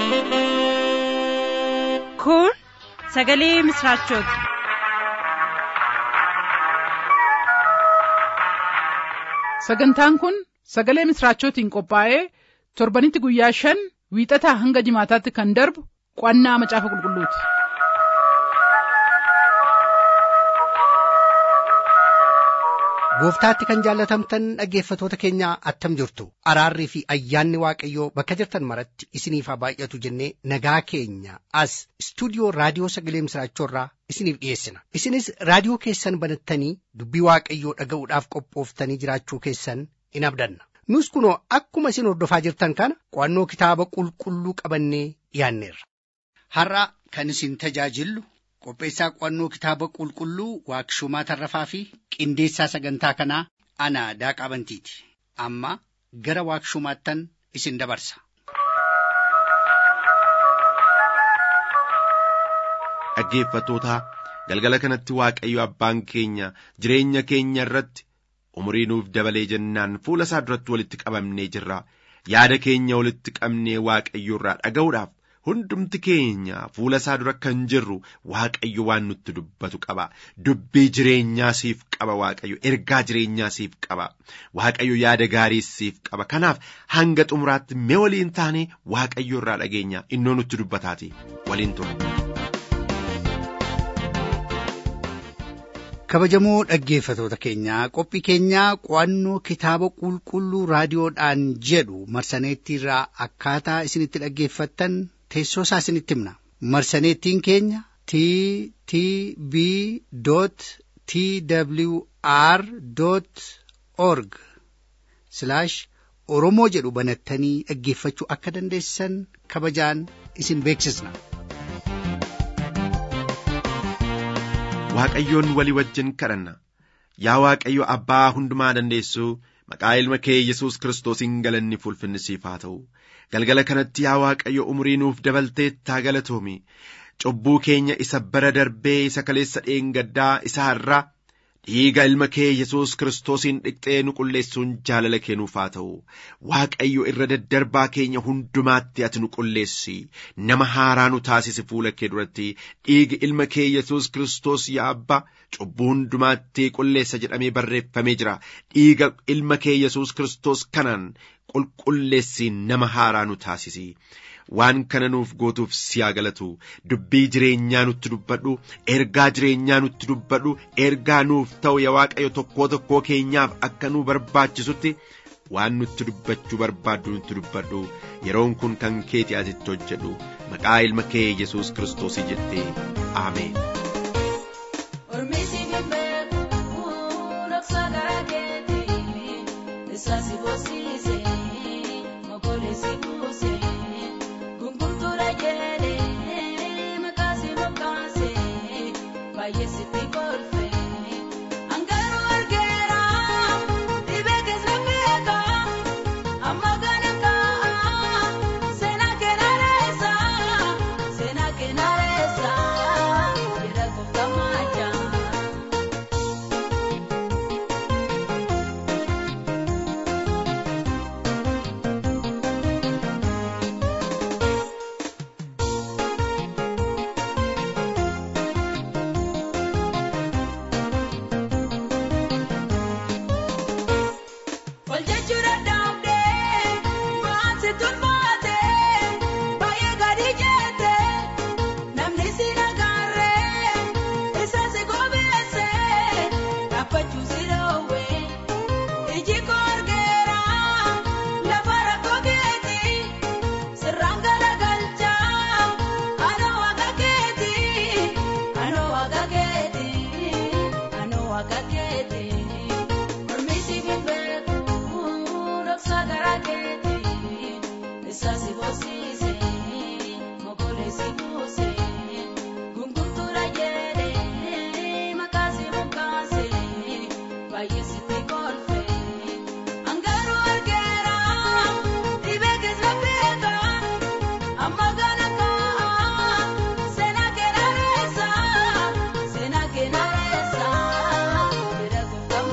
Kun sagalee misraachooti. Sagantaan kun sagalee misraachootiin qophaa'ee torbanitti guyyaa shan wiixataa hanga jimaataatti kan darbu qo'annaa macaafa qulqulluuti. Gooftaatti kan jaallatamtan dhaggeeffatoota keenya attam jirtu araarrii fi ayyaanni waaqayyoo bakka jirtan maratti isiniif haa baay'atu jennee nagaa keenya as istuudiyoo raadiyoo sagalee misraachoorraa isiniif dhiyeessina isinis raadiyoo keessan banattanii dubbii waaqayyoo dhaga'uudhaaf qophooftanii jiraachuu keessan in abdanna nus kunoo akkuma isin hordofaa jirtan kana qo'annoo kitaaba qulqulluu qabannee dhiyaanneerra. Har'a kan isin tajaajillu qopheessaa qo'annoo kitaaba qulqulluu waaqshumaa tarrafaa fi qindeessaa sagantaa kanaa ana daaqaa bantiiti amma gara waaqshumaattan isin dabarsa. Dhaggeeffattoota galgala kanatti Waaqayyo abbaan keenya jireenya keenya irratti umurii nuuf dabalee jennaan fuula isaa duratti walitti qabamnee jirra yaada keenya walitti qabnee Waaqayyo irraa dhaga'uudhaaf hundumti keenya fuula isaa dura kan jirru Waaqayyo waan nutti dubbatu qaba. Dubbii jireenyaa siif qaba Waaqayyo. Ergaa jireenyaa siif qaba. Waaqayyo yaada gaarii siif qaba. Kanaaf hanga xumuraatti mee waliin taanee Waaqayyo irraa dhageenya innoo nutti dubbataati. Waliin tura. Kabajamoo dhaggeeffatoota keenyaa qophii keenyaa qo'annoo kitaaba qulqulluu raadiyoodhaan jedhu marsaneettiirraa akkaataa isinitti dhaggeeffattan teessoo isaa isinitti himna marsaneettiin keenya t t b t w r org oromoo jedhu banattanii dhaggeeffachuu akka dandeessan kabajaan isin beeksisna. Waaqayyoon walii wajjin kadhanna yaa Waaqayyo abbaa hundumaa dandeessu maqaa ilma kee Yesuus Kiristoosiin galanni ulfinni siif haa ta'u galgala kanatti yaa Waaqayyo umurii nuuf dabaltee taa galatoomi cubbuu keenya isa bara darbee isa kaleessa dheengaddaa isa har'aa dhiiga ilma kee Yesuus Kiristoosiin dhiqxee nu qulleessuun jaalala kee nuuf haa ta'u Waaqayyo irra daddarbaa keenya hundumaatti ati nu qulleessi nama haaraa nu taasisi fuula kee duratti dhiigi ilma kee Yesuus Kiristoos yaa abbaa cubbuu hundumaatti qulleessa jedhamee barreeffamee jira dhiiga ilma kee Yesuus Kiristoos kanaan qulqulleessi nama haaraa nu taasisi. waan kana nuuf gootuuf si haa galatu dubbii jireenyaa nutti dubbadhu ergaa jireenyaa nutti dubbadhu ergaa nuuf ta'u yaa waaqayyo tokkoo tokkoo keenyaaf akka nu barbaachisutti waan nutti dubbachuu barbaaddu nutti dubbadhu yeroon kun kan keeti asitti hojjedhu maqaa ilma kee yesus kiristoosii jettee aameen.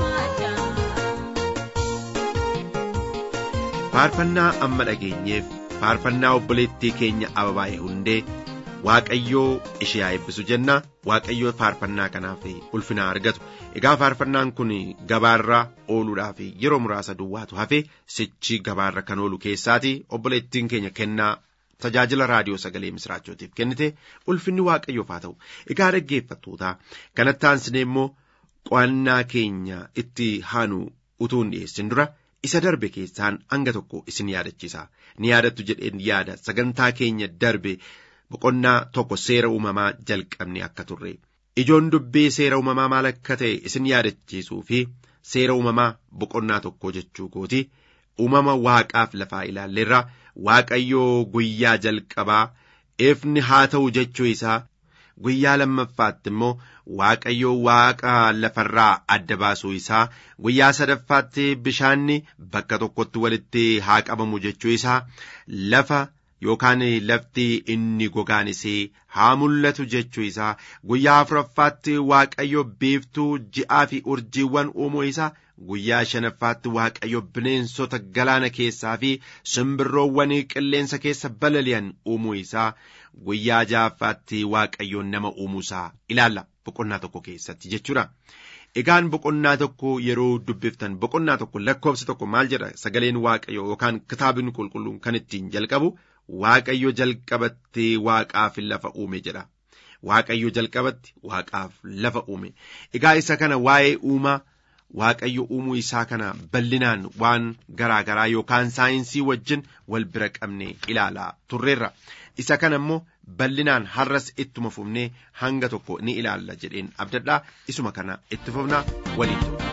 faarfannaa amma dhageenyeef faarfannaa obboleettii keenya ababaa'ee hundee waaqayyoo ishee haa eebbisu jenna waaqayyoo faarfannaa kanaaf ulfina argatu egaa faarfannaan kun gabaarra ooluudhaaf yeroo muraasa duwwaatu hafe sichi gabaarra kan oolu keessaati obboleettiin keenya kennaa tajaajila raadiyoo sagalee misraachootiif kennite ulfinni waaqayyoof haa ta'u egaa dhaggeeffattoota kanatti aansine immoo qo'annaa keenya itti haanu utuu hin dhiyeessin dura isa darbe keessaan hanga tokko isin yaadachiisa ni yaadattu jedheen yaada sagantaa keenya darbe boqonnaa tokko seera uumamaa jalqabne akka turre ijoon dubbii seera uumamaa maal akka ta'e isin yaadachiisuu fi seera uumamaa boqonnaa tokko jechuu kooti uumama waaqaaf lafaa ilaalleerra waaqayyoo guyyaa jalqabaa ifni haa ta'u jechuu isaa guyyaa lammaffaatti immoo waaqayyoo waaqa lafarraa adda baasuu isaa guyyaa sadaffaatti bishaanni bakka tokkotti walitti haa qabamu jechuu isaa lafa yookaan lafti inni gogaanisee haa mul'atu jechuu isaa guyyaa afuraffaatti waaqayyo biiftuu ji'aa fi urjiiwwan uumuu isaa guyyaa shanaffaatti waaqayyo bineensota galaana keessaa fi simbirroowwan qilleensa keessa balali'an uumuu isaa guyyaa ja'affaatti waaqayyo nama uumuu isaa ilaalla boqonnaa tokko keessatti jechuudha. Egaan boqonnaa tokko yeroo dubbiftan boqonnaa tokko lakkoofsa tokko maal jedha sagaleen waaqayyo yookaan kitaabni qulqulluun kan ittiin jalqabu waaqayyo jalqabatti waaqaaf lafa uume jedha. Waaqayyo jalqabatti waaqaaf lafa uume. Egaa isa kana waa'ee uumaa waaqayyo uumuu isaa kana bal'inaan waan garaa garaa yookaan saayinsii wajjin wal bira qabne ilaalaa turreerra. Isa kana immoo bal'inaan har'as ittuma fufnee hanga tokko ni ilaalla jedheen abdadhaa isuma kana itti fufnaa waliin ture.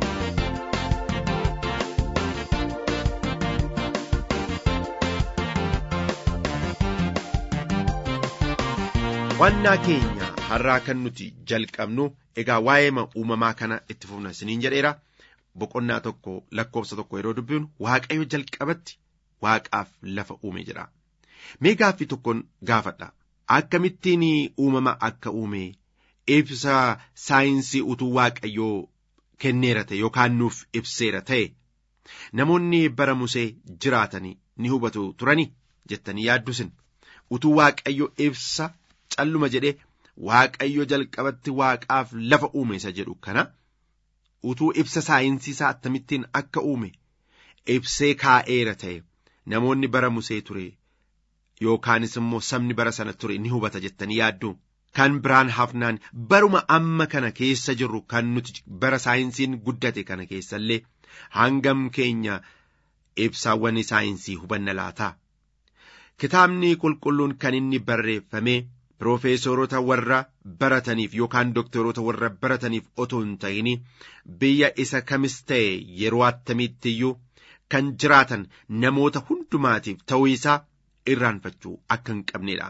Wannaa keenya har'aa kan nuti jalqabnu egaa waa'ee uumamaa kana itti fufna isiniin jedheera boqonnaa tokko lakkoofsa tokko yeroo dubbifnu waaqayyo jalqabatti waaqaaf lafa uume jedha. Mee gaaffii tokkoon gaafadha. Akkamittiin uumama akka uume ibsa saayinsii utuu waaqayyoo kenneera ta'e yookaan nuuf ibseera ta'e namoonni bara musee jiraatanii ni hubatu turani jettanii yaaddusin utuu waaqayyo ibsa calluma jedhee waaqayyo jalqabatti waaqaaf lafa uume isa jedhu kana utuu ibsa saayinsii isaa akkamittiin akka uume ibsee kaa'eera ta'e namoonni bara musee ture. yookaanis immoo sabni bara sana ture ni hubata jettanii yaaddu kan biraan hafnaan baruma amma kana keessa jirru kan nuti bara saayinsiin guddate kana keessallee hangam keenya ibsaawwan saayinsii hubanna laata. Kitaabni qulqulluun kan inni barreeffame Piroofeesorota warra barataniif yookaan doktoroota warra barataniif otoo hin ta'in biyya isa kamis ta'e yeroo attamiitti iyyuu kan jiraatan namoota hundumaatiif ta'uu isaa irraanfachuu akka hin qabnedha.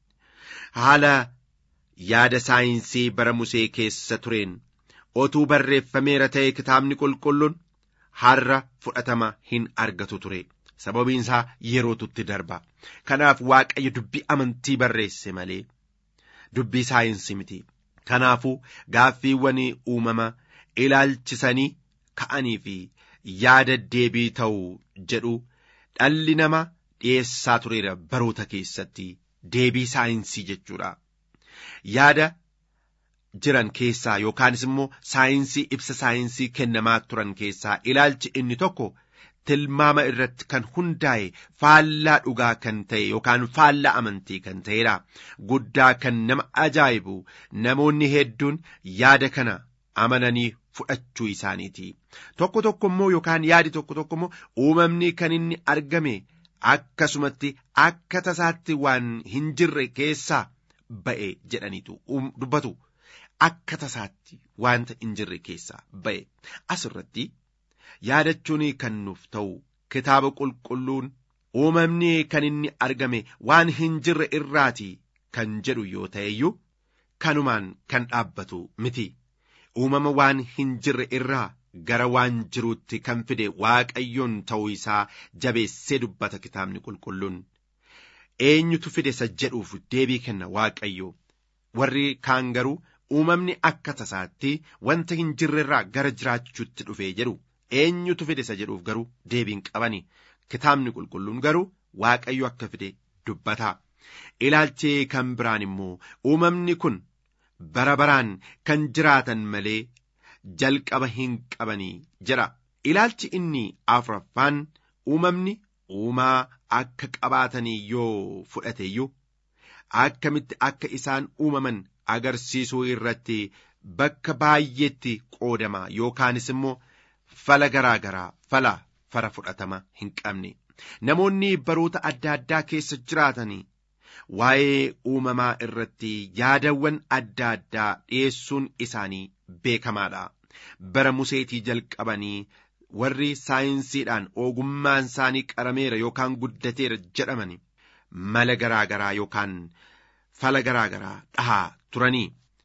Haala yaada saayinsii bara musee keessa tureen otuu barreeffameera ta'e kitaabni qulqulluun har'a fudhatama hin argatu ture. Sababiin isaa yerootutti darba. Kanaaf waaqayyo dubbii amantii barreesse malee dubbii saayinsii miti. Kanaafuu gaaffiiwwan uumama ilaalchisanii ka'anii fi yaada deebii ta'u jedhu dhalli namaa dhiyeessaa tureera baroota keessatti deebii saayinsii jechuudha. Yaada jiran keessaa yookaanis immoo saayinsii ibsa saayinsii kennamaa turan keessaa ilaalchi inni tokko tilmaama irratti kan hundaa'e faallaa dhugaa kan ta'e yookaan faallaa amantii kan ta'edha. Guddaa kan nama ajaa'ibu namoonni hedduun yaada kana amananii fudhachuu isaaniiti. Tokko tokko immoo yookaan yaadi tokko tokko immoo uumamni kan inni argame akkasumatti akka tasaatti waan hin jirre keessaa ba'e jedhaniitu dubbatu. Akka tasaatti wanta hin jirre keessaa ba'e asirratti yaadachuun kan nuuf ta'u kitaaba qulqulluun uumamni kan inni argame waan hin jirre irraati kan jedhu yoo ta'eyyuu kanumaan kan dhaabbatu miti uumama waan hin jirre irraa gara waan jiruutti kan fide waaqayyoon ta'uu isaa jabeessee dubbata kitaabni qulqulluun eenyutu fide isa jedhuuf deebii kenna waaqayyo warri kaan garuu uumamni akka tasaatti wanta hin jirrerraa gara jiraachuutti dhufe jedhu eenyutu fide isa jedhuuf garuu deebiin qabani kitaabni qulqulluun garuu waaqayyo akka fide dubbata ilaalchi kan biraan immoo uumamni kun bara baraan kan jiraatan malee jalqaba hin qabanii jira ilaalchi inni afuraffaan uumamni uumaa akka qabaatanii yoo fudhateeyyuu akkamitti akka isaan uumaman agarsiisuu irratti bakka baay'eetti qoodama yookaanis immoo fala garaa garaa fala fara fudhatama hin qabne namoonni baroota adda addaa keessa jiraatanii waa'ee uumamaa irratti yaadawwan adda addaa dhiyeessuun isaanii beekamaadha bara museetii jalqabanii warri saayinsiidhaan ogummaan isaanii qarameera yookaan guddateera jedhamani mala garaa garaa yookaan fala garaa garaa dhahaa turanii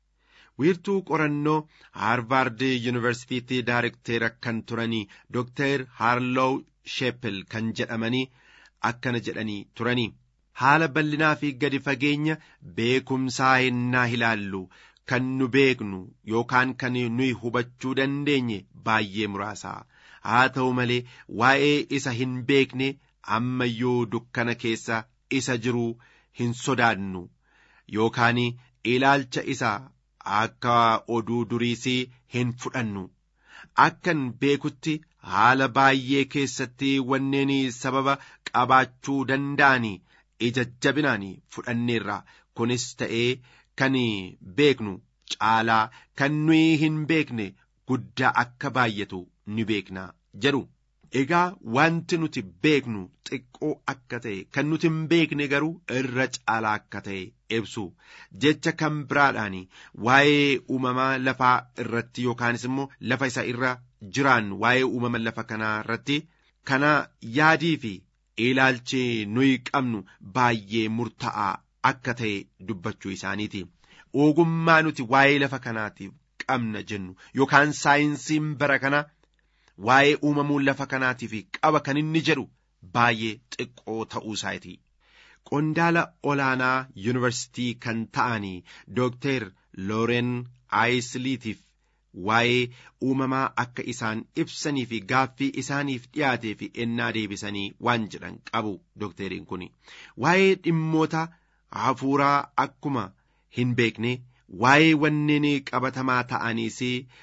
wiirtuu qorannoo haarvaard yuunivarsiitiitti daarekteera kan turanii dooktar haarlow sheepel kan jedhamanii akkana jedhanii turanii haala bal'inaa fi gadi fageenya beekumsaa hennaa ilaallu kan nu beeknu yookaan kan nuyi hubachuu dandeenye baay'ee muraasa haa ta'u malee waa'ee isa hin beekne ammayyuu dukkana keessa isa jiru hin sodaannu yookaan ilaalcha isaa akka oduu duriisii hin fudhannu akkan beekutti haala baay'ee keessatti wanneen sababa qabaachuu danda'an ija jabinaan fudhanneerra kunis ta'ee kan beeknu caalaa kan nuyi hin beekne guddaa akka baay'atu ni beekna jedhu. Egaa wanti nuti beeknu xiqqoo akka ta'e kan nuti hin beekne garuu irra caalaa akka ta'e ibsu jecha kan biraadhaan waa'ee uumamaa lafaa irratti yookaanis immoo lafa isa irra jiraan waa'ee uumama lafa kanaa irratti kana yaadii fi ilaalchi nuyi qabnu baay'ee murtaa'aa akka ta'e dubbachuu isaaniiti. Ogummaa nuti waa'ee lafa kanaatiif qabna jennu yookaan saayinsiin bara kana waa'ee uumamuu lafa kanaatiif qaba kan inni jedhu baay'ee xiqqoo ta'uu isaati. Qondaala olaanaa yuunivarsitii kan ta'anii Dooktar Looren Aayisliitiif waa'ee uumamaa akka isaan ibsanii fi gaaffii isaaniif dhiyaatee fi ennaa deebisanii waan jedhan qabu dookteriin kun waa'ee dhimmoota hafuuraa akkuma hin beekne waa'ee wanneen qabatamaa ta'aniis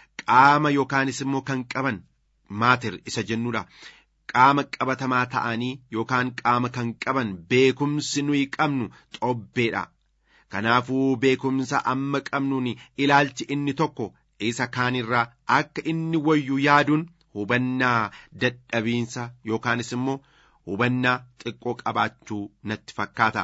qaama yookaanis immoo kan qaban maatir isa jennuudha. Qaama qabatamaa ta'anii yookaan qaama kan qaban beekumsi nuyi qabnu xobbeedha. Kanaafuu beekumsa amma qabnuun ilaalchi inni tokko isa kaanirraa akka inni wayyu yaaduun hubannaa dadhabiinsa yookaanis immoo hubannaa xiqqoo qabaachuu natti fakkaata.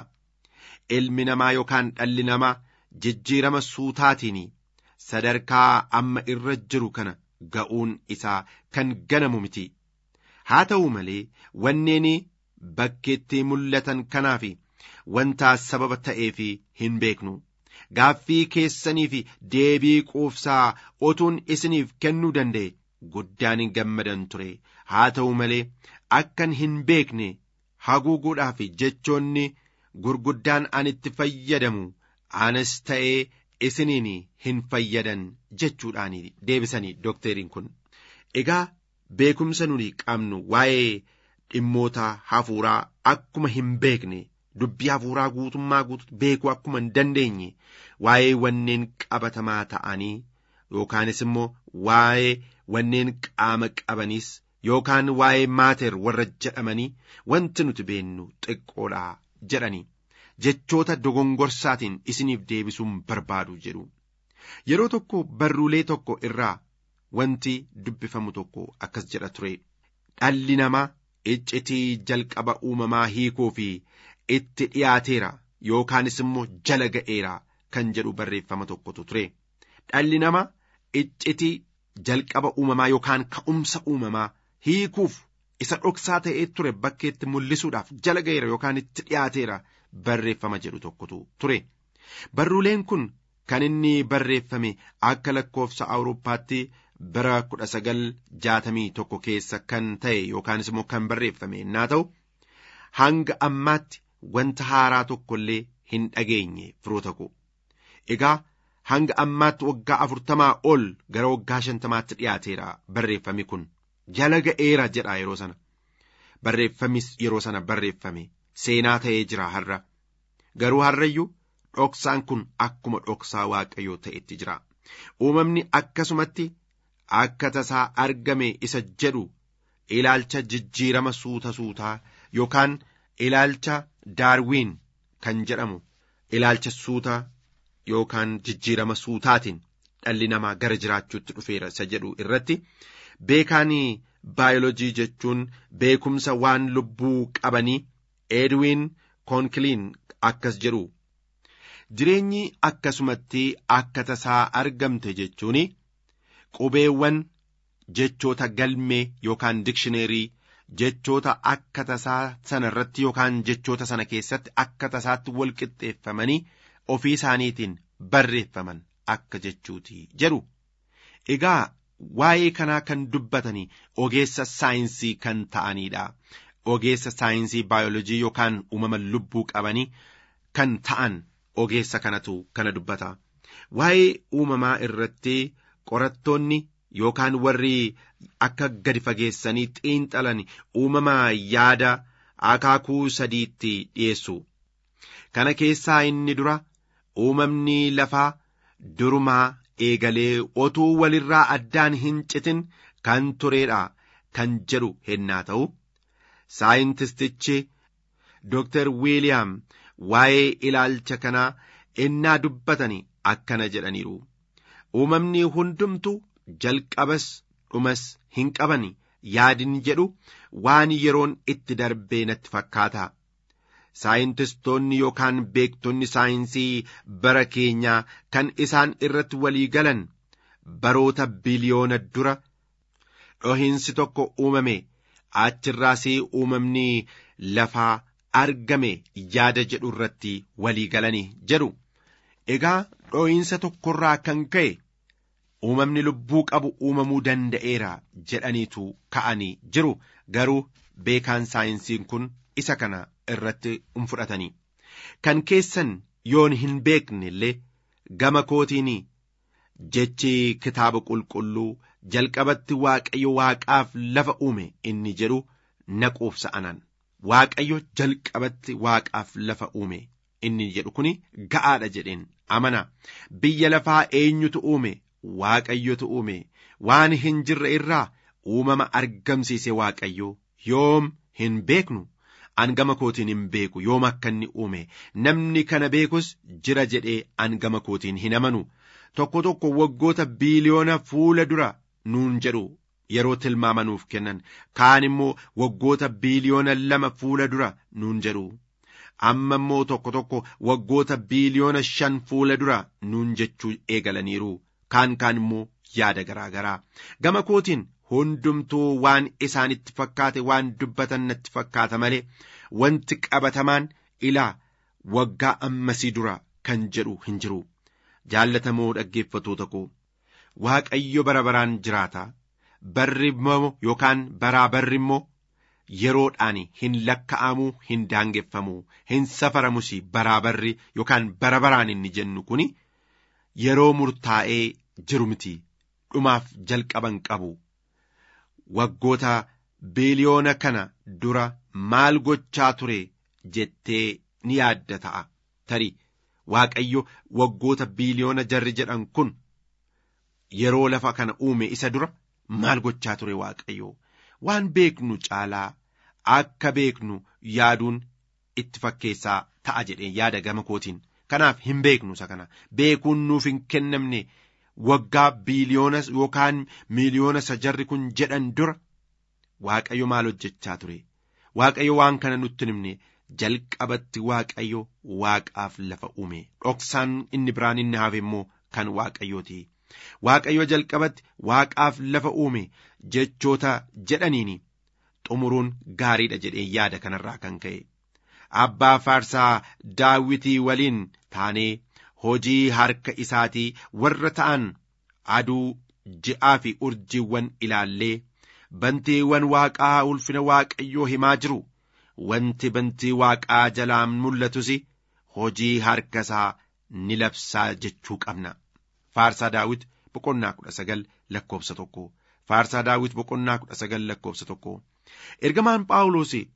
Ilmi namaa yookaan dhalli namaa jijjiirama suutaatiin sadarkaa amma irra jiru kana ga'uun isaa kan ganamu miti. Haa ta'u malee wanneen bakkeetti mul'atan kanaaf wanta sababa ta'eef hin beeknu. Gaaffii keessanii fi deebii quufsaa otuun isiniif kennuu danda'e guddaan gammadan ture. Haa ta'u malee akkan hin beekne haguuguudhaaf jechoonni gurguddaan anitti fayyadamu anas ta'ee isiniin hin fayyadan jechuudhaan deebisanii dookteriin kun. Egaa beekumsa nuni qabnu waa'ee dhimmoota hafuuraa akkuma hin beekne dubbii hafuuraa guutummaa guutuu beekuu akkuma hin dandeenye waa'ee wanneen qabatamaa ta'anii yookaanis immoo waa'ee wanneen qaama qabaniis yookaan waa'ee maater warra jedhamanii wanti nuti beennu xiqqoodha jedhanii jechoota dogongorsaatiin isiniif deebisuun barbaadu jedhu yeroo tokko barruulee tokko irraa wanti dubbifamu tokko akkas jedha ture dhalli namaa iccitii jalqaba uumamaa hiikuu fi itti dhiyaateera yookaanis immoo jala ga'eera kan jedhu barreeffama tokkotu ture dhalli namaa iccitii jalqaba uumamaa yookaan ka'umsa uumamaa hiikuuf isa dhoksaa ta'ee ture bakkeetti mul'isuudhaaf jala ga'eera yookaan itti dhiyaateera barreeffama jedhu tokkotu ture barruuleen kun kan inni barreeffame akka lakkoofsa awurooppaatti bara kudha sagal jaatamii tokko keessa kan ta'e yookaanis immoo kan barreeffame naa ta'u hanga ammaatti wanta haaraa tokko illee hin dhageenye firoota koo egaa hanga ammaatti waggaa afurtamaa ol gara waggaa shantamaatti dhiyaateera barreeffami kun jala ga'eera jedha yeroo sana barreeffamis yeroo sana barreeffame seenaa ta'ee jira har'a garuu har'ayyuu dhoksaan kun akkuma dhoksaa waaqayyoo ta'etti jira uumamni akkasumatti akka tasaa argame isa jedhu ilaalcha jijjiirama suuta suutaa yookaan ilaalcha daarwiin kan jedhamu ilaalcha suuta yookaan jijjiirama suutaatiin dhalli namaa gara jiraachuutti dhufeera isa jedhu irratti beekaanii baayolojii jechuun beekumsa waan lubbuu qabanii edwiin koonkiliin akkas jedhu jireenyi akkasumatti akka tasaa argamte jechuun qubeewwan jechoota galmee yookaan dikshineerii jechoota akka tasaa sana irratti yookaan jechoota sana keessatti akka tasaatti wal qixxeeffamanii ofii isaaniitiin barreeffaman akka jechuuti jedhu egaa waa'ee kanaa kan dubbatanii ogeessa saayinsii kan ta'anidha ogeessa saayinsii baayolojii yookaan uumama lubbuu qabanii kan ta'an ogeessa kanatu kana dubbata waa'ee uumamaa irratti qorattoonni yookaan warri akka gadi fageessanii xiinxalan uumama yaada akaakuu sadiitti dhiyeessu kana keessaa inni dura uumamni lafaa durumaa eegalee otuu walirraa addaan hin citin kan tureedha kan jedhu hennaa ta'u saayintistichi Dr. Wiiliyaam waa'ee ilaalcha kanaa ennaa dubbatanii akkana jedhaniiru. Uumamni hundumtu jalqabas dhumas hin qaban yaadin jedhu waan yeroon itti darbee natti fakkaata. Saayintistoonni yookaan beektonni saayinsii bara keenyaa kan isaan irratti walii galan baroota biliyoona dura dhohiinsi tokko uumame achirraas uumamni lafaa argame yaada jedhu irratti walii galanii jedhu. Egaa dhohiinsa tokkorraa kan ka'e uumamni lubbuu qabu uumamuu danda'eera jedhaniitu ka'anii jiru garuu beekaan saayinsiin kun isa kana irratti hin fudhatanii kan keessan yoon hin beekne illee gama kootiin jechi kitaaba qulqulluu jalqabatti waaqayyo waaqaaf lafa uume inni jedhu na quubsa'anan waaqayyo jalqabatti waaqaaf lafa uume inni jedhu kun ga'aadha jedheen amana biyya lafaa eenyutu uume waaqayyotu uume waan hin jirre irraa uumama argamsiise waaqayyo yoom hin beeknu angama kootiin hin beeku yoom akka inni uume namni kana beekus jira jedhee angama kootiin hin amanu tokko tokko waggoota biiliyoona fuula dura nuun jedhu yeroo tilmaamanuuf kennan kaan immoo waggoota biiliyoona lama fuula dura nuun jedhu amma immoo tokko tokko waggoota biiliyoona shan fuula dura nuun jechuu eegalaniiru kaan kaan immoo yaada garaa garaa gama kootiin hundumtuu waan isaanitti fakkaate waan dubbatan natti fakkaata malee wanti qabatamaan ilaa waggaa ammasii dura kan jedhu hin jiru jaallatamoo dhaggeeffatoota koo waaqayyo bara baraan jiraata barri immoo yookaan baraa barri immoo yeroodhaan hin lakka'amuu hin daangeffamu hin safaramus baraa barri yookaan bara baraan inni jennu kun yeroo murtaa'ee jiru miti dhumaaf jalqaban qabu waggoota biiliyoona kana dura maal gochaa ture jettee ni yaadda ta'a tarii waaqayyo waggoota biiliyoona jarri jedhan kun yeroo lafa kana uume isa dura maal gochaa ture waaqayyo waan beeknu caalaa akka beeknu yaaduun itti fakkeessaa ta'a jedhee yaada gama kootiin kanaaf hin beeknu isa kana beekuun nuuf hin kennamne waggaa biiliyoona yookaan miiliyoona isa jarri kun jedhan dura waaqayyo maal hojjechaa ture waaqayyo waan kana nutti himne jalqabatti waaqayyo waaqaaf lafa uume dhoksaan inni biraan inni hafe immoo kan waaqayyooti waaqayyo jalqabatti waaqaaf lafa uume jechoota jedhaniini xumuruun gaariidha jedhee yaada kanarraa kan ka'e abbaa faarsaa daawitii waliin taanee hojii harka isaatii warra ta'an aduu ji'aa fi urjiiwwan ilaallee bantiiwwan waaqaa ulfina waaqayyoo himaa jiru wanti bantii waaqaa jalaan mul'atus hojii harka isaa ni labsaa jechuu qabna faarsaa daawit boqonnaa kudha sagal lakkoofsa tokko faarsaa daawit boqonnaa kudha sagal lakkoofsa tokko ergamaan phaawulos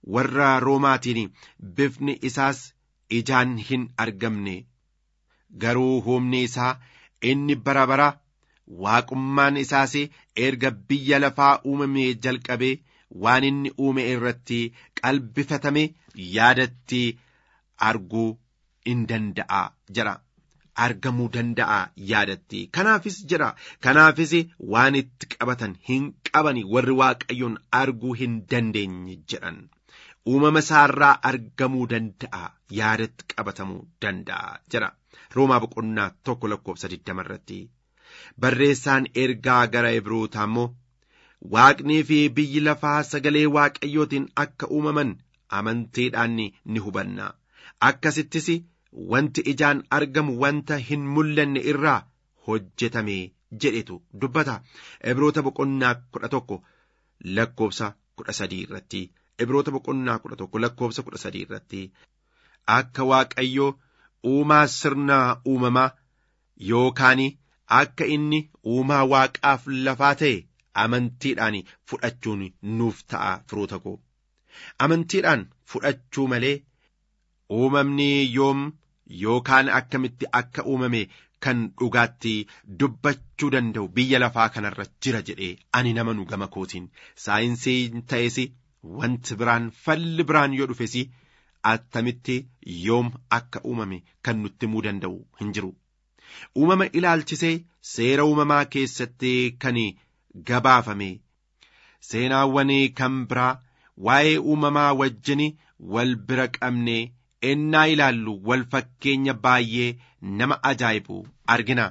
warra roomaatiin bifni isaas ijaan hin argamne garuu humni isaa inni bara bara waaqummaan isaas erga biyya lafaa uumamee jalqabee waan inni uume irratti qalbifatame yaadatti arguu in danda'a jira. argamuu danda'a yaadatti kanaafis jira kanaafis waan itti qabatan hin qabani warri waaqayyoon arguu hin dandeenye jedhan uumama isaarraa argamuu danda'a yaadatti qabatamuu danda'a jira roomaa boqonnaa tokko lakkoofsa digdama irratti barreessaan ergaa gara ibrootaa immoo waaqnii fi biyyi lafaa sagalee waaqayyootiin akka uumaman amantiidhaan ni hubanna akkasittis wanti ijaan argamu wanta hin mul'anne irraa hojjetame jedhetu dubbata ibroota boqonnaa kudha tokko lakkoofsa kudha sadii irratti ibroota boqonnaa kudha tokko lakkoofsa kudha sadii irratti akka waaqayyoo uumaa sirnaa uumamaa yookaan akka inni uumaa waaqaaf lafaa ta'e amantiidhaan fudhachuun nuuf ta'a firoota koo amantiidhaan fudhachuu malee uumamni yoom yookaan akkamitti akka uumame kan dhugaatti dubbachuu danda'u biyya lafaa kanarra jira jedhee ani nama nu gama kootiin saayinsii ta'es wanti biraan falli biraan yoo dhufes attamitti yoom akka uumame kan nutti himuu danda'u hin jiru. Uumama ilaalchisee seera uumamaa keessatti kan gabaafame seenaawwan kan biraa waa'ee uumamaa wajjin wal bira qabnee ennaa ilaallu wal fakkeenya baay'ee nama ajaa'ibu argina.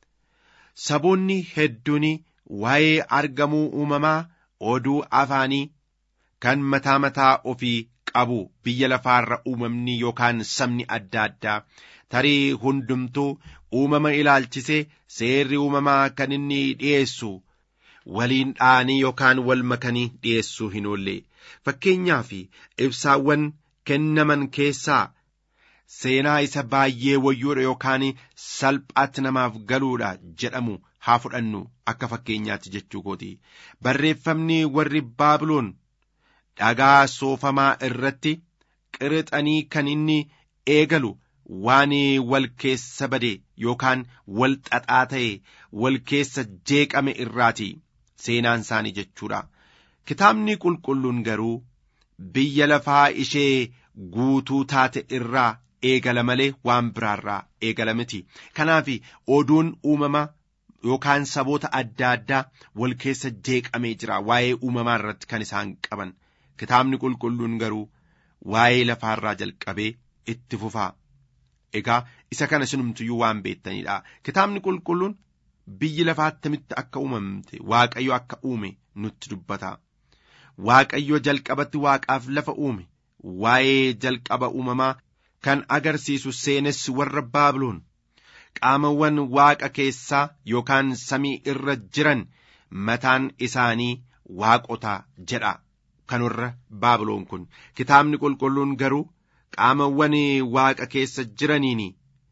Saboonni hedduun waa'ee argamuu uumamaa oduu afaanii kan mataa mataa ofii qabu biyya lafaarra uumamni yookaan sabni adda addaa tarii hundumtuu uumama ilaalchisee seerri uumamaa kan inni dhi'eessu waliin dha'anii yookaan wal makanii dhi'eessuu hin oolle fakkeenyaa fi ibsaawwan kennaman keessaa seenaa isa baay'ee wayyoodha yookaan salphaatti namaaf galuudha jedhamu haa fudhannu akka fakkeenyaatti jechuu kooti barreeffamni warri baabiloon dhagaa soofamaa irratti qirixanii kan inni eegalu waan wal keessa bade yookaan wal xaxaa ta'e wal keessa jeeqame irraati seenaan isaanii jechuudha kitaabni qulqulluun garuu biyya lafaa ishee guutuu taate irraa eegala malee waan biraarraa eegala miti kanaaf oduun uumama yookaan saboota adda addaa wal keessa jeeqamee jira waa'ee uumamaa irratti kan isaan qaban kitaabni qulqulluun garuu waa'ee lafaarraa jalqabee itti fufaa egaa isa kana sinumtuyyuu waan beektaniidha kitaabni qulqulluun biyyi lafaa attamitti akka uumamte waaqayyo akka uume nutti dubbata waaqayyo jalqabatti waaqaaf lafa uume waa'ee jalqaba uumamaa kan agarsiisu seenessi warra baabiloon qaamawwan waaqa keessaa yookaan samii irra jiran mataan isaanii waaqota jedha kan warra baabiloon kun kitaabni qulqulluun garuu qaamawwan waaqa keessa jiraniin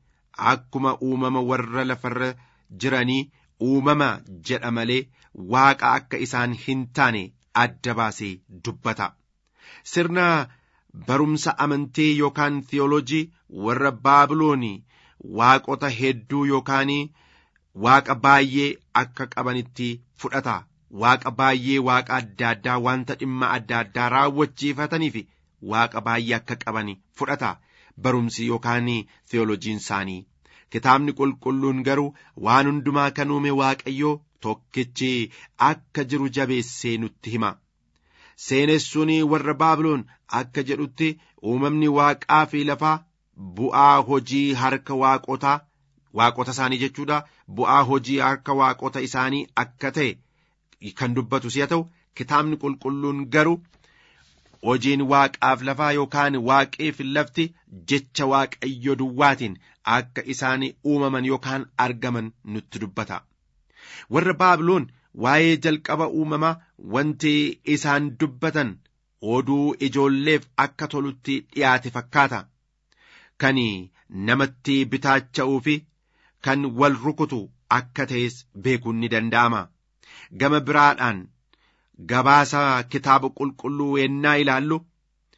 akkuma uumama warra lafarra jiranii uumama jedha malee waaqa akka isaan hin taane adda baasee dubbata sirna barumsa amantii yookaan theolojii warra baabiloonii waaqota hedduu yookaan waaqa baay'ee akka qabanitti fudhata waaqa baay'ee waaqa adda addaa wanta dhimma adda addaa raawwachiifataniif waaqa baay'ee akka qaban fudhata barumsi yookaan theolojiin isaanii kitaabni qulqulluun garuu waan hundumaa kan uume waaqayyoo tokkichi akka jiru jabeessee nutti hima seenessuun warra baabiloon akka jedhutti uumamni waaqaa fi lafaa bu'aa hojii harka waaqotaa waaqota isaanii jechuudha bu'aa hojii harka waaqota isaanii akka ta'e kan dubbatu si'a ta'u kitaabni qulqulluun garuu hojiin waaqaaf lafaa yookaan waaqeef lafti jecha waaqayyo duwwaatiin akka isaan uumaman yookaan argaman nutti dubbata warra baabiloon waa'ee jalqaba uumamaa wanti isaan dubbatan oduu ijoolleef akka tolutti dhiyaate fakkaata kan namatti bitaacha'uu fi kan wal rukutu akka ta'es beekuun ni danda'ama gama biraadhaan gabaasa kitaaba qulqulluu ennaa ilaallu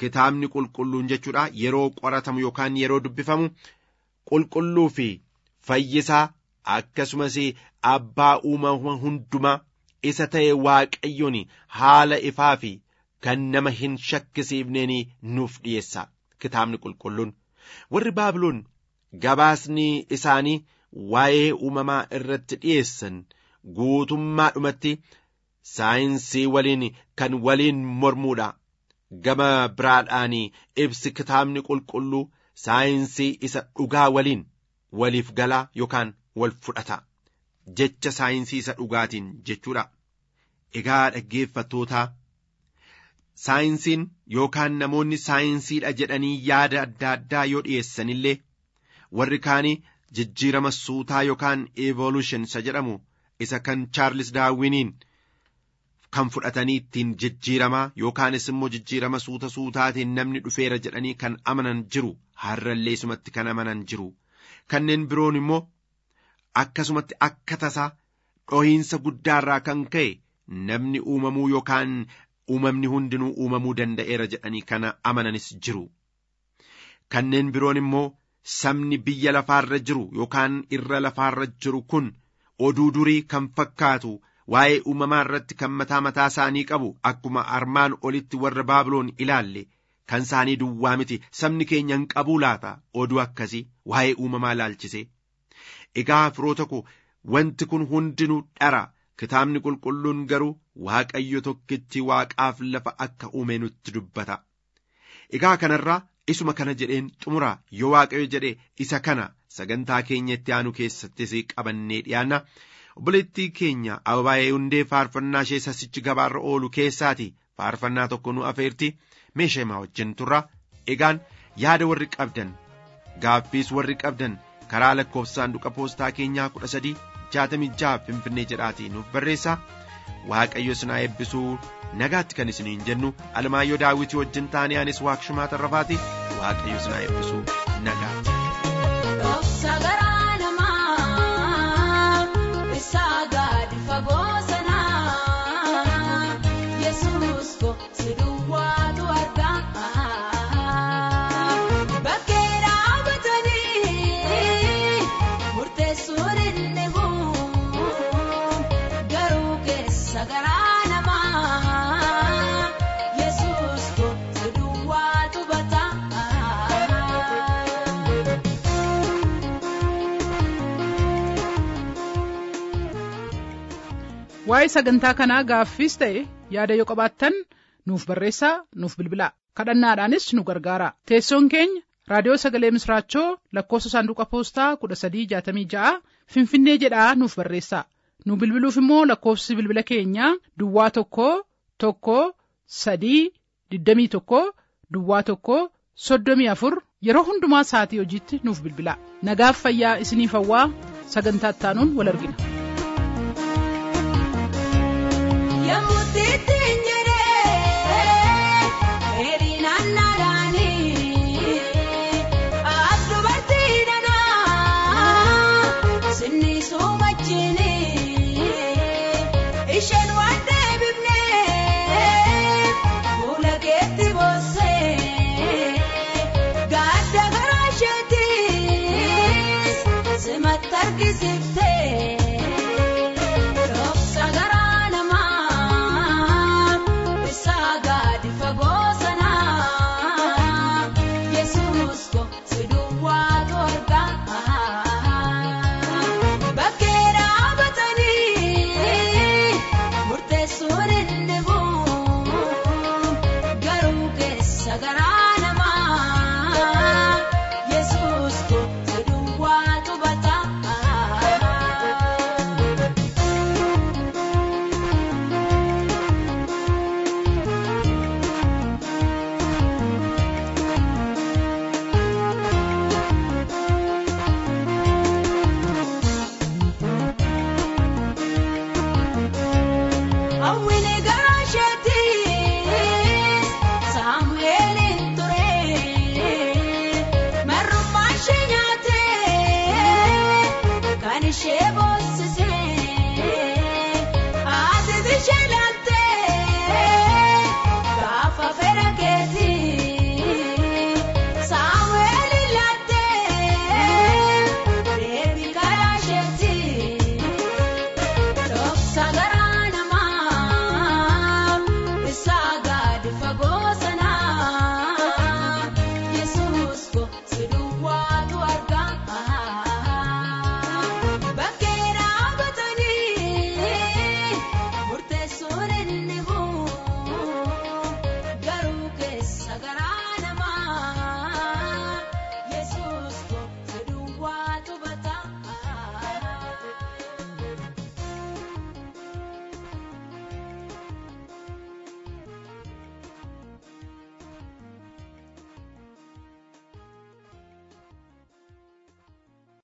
kitaabni qulqulluun jechuudha yeroo qoratamu yookaan yeroo dubbifamu qulqulluu fi fayyisaa akkasumas abbaa uumama hundumaa isa ta'e waaqayyoon haala ifaa fi kan nama hin shakkisiifneen nuuf dhiyeessa kitaabni qulqulluun warri baabiloon gabaasni isaanii waa'ee uumamaa irratti dhiyeessan guutummaadhumatti saayinsii waliin kan waliin mormuudha gama biraadhaan ibsi kitaabni qulqulluu saayinsii isa dhugaa waliin waliif galaa yookaan wal fudhata jecha saayinsii isa dhugaatiin jechuudha egaa dhaggeeffattootaa saayinsiin yookaan namoonni saayinsiidha jedhanii yaada adda addaa yoo dhiyeessanillee warri kaanii jijjiirama suutaa yookaan evolution isa jedhamu isa kan chaarlis daawwiniin kan fudhatanii ittiin jijjiiramaa yookaanis immoo jijjiirama suuta suutaatiin namni dhufeera jedhanii kan amanan jiru har'allee isumatti kan amanan jiru kanneen biroon immoo akkasumatti akka tasaa dhohiinsa guddaarraa kan ka'e namni uumamuu yookaan uumamni hundinuu uumamuu danda'eera jedhanii kana amananis jiru kanneen biroon immoo sabni biyya lafaarra jiru yookaan irra lafaarra jiru kun oduu durii kan fakkaatu waa'ee uumamaa irratti kan mataa mataa isaanii qabu akkuma armaan olitti warra baabiloon ilaalle kan isaanii duwwaa miti sabni keenya hin qabuu laata oduu akkasii waa'ee uumamaa ilaalchise egaa firoota ko wanti kun hundinuu dhara kitaabni qulqulluun garuu waaqayyo tokkichi waaqaaf lafa akka uume nutti dubbata egaa kanarraa isuma kana jedheen xumura yoo waaqayyo jedhe isa kana sagantaa keenya itti aanu keessattis qabannee dhiyaanna obboleettii keenya ababaayee hundee faarfannaa ishee sasichi gabaarra oolu keessaati faarfannaa tokko nu afeerti meeshaa himaa wajjin turra egaan yaada warri qabdan gaaffiis warri qabdan karaa lakkoofsa saanduqa poostaa keenyaa kudha sadii jaatamii jaha finfinnee jedhaatii nuuf barreessaa waaqayyo sinaa eebbisuu nagaatti kan isiniin jennu alamaayyoo daawwitii wajjin taanee anis waaqshumaa tarrafaati waaqayyo sinaa eebbisuu nagaatti. waa'ee sagantaa kanaa gaaffiis ta'e yaada yoo qabaattan nuuf barreessaa nuuf bilbilaa kadhannaadhaanis nu gargaara teessoon keenya raadiyoo sagalee misraachoo lakkoofsa saanduqa poostaa kudha sadii jaatamii ja'a finfinnee jedhaa nuuf barreessaa nu bilbiluuf immoo lakkoofsi bilbila keenyaa duwwaa tokko tokko sadii digdamii tokko duwwaa tokko soddomii afur yeroo hundumaa sa'atii hojiitti nuuf bilbilaa nagaaf fayyaa isiniif hawwaa sagantaa ittaanuun wal argina. Yemmuu ittiin jedhee dheerinaan naadhaanii as dubartii danaa sinni suumachiini isheen waan deebifnee fuula keetti boossee gaadda garaa isheettis simatti argisiftee.